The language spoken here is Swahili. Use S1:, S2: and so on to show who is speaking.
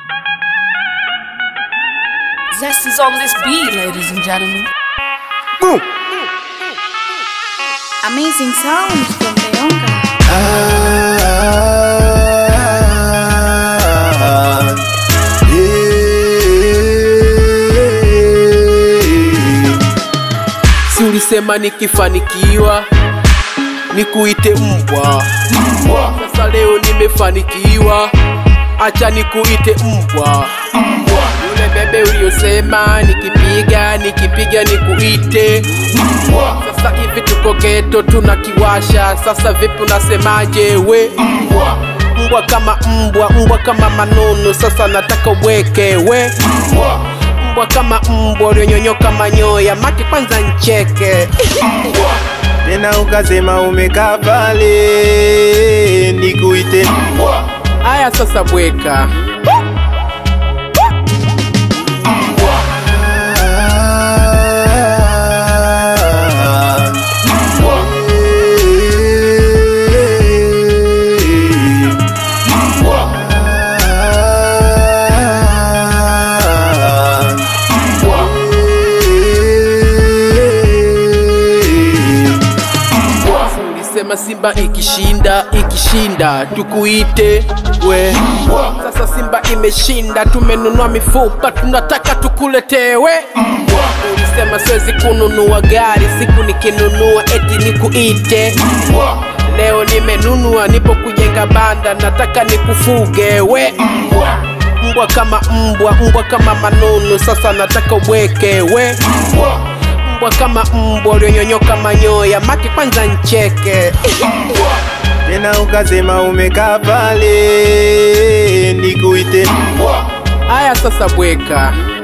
S1: Zest is on this beat, ladies and gentlemen.
S2: Boom.
S3: Amazing sound from Leonka.
S2: Ah, yeah. Si ulisema nikifanikiwa nikuite mbwa. Sasa leo nimefanikiwa, acha nikuite mbwa. Yule bebe uliyosema nikipiga nikipiga nikuite sasa hivi tuko geto tunakiwasha. Sasa vipi unasemaje we? Mbwa kama mbwa, mbwa kama manunu, sasa nataka uweke we mbwa kama mbwa ulionyonyoka manyoya, maki kwanza ncheke
S4: tena ukasema umekaa pale nikuite
S2: haya sasa bweka ulisema Simba ikishinda ikishinda tukuite we. Sasa Simba imeshinda, tumenunua mifupa, tunataka tukuletewe. Ulisema siwezi kununua gari, siku nikinunua eti nikuite. Leo nimenunua, nipo kujenga banda, nataka nikufuge we. Mbwa kama mbwa, mbwa kama manunu, sasa nataka uweke we mbwa kama mbwa ulionyonyoka manyoya, maki kwanza ncheke
S4: tena ukasema umekaa pale nikuite
S2: haya sasa bweka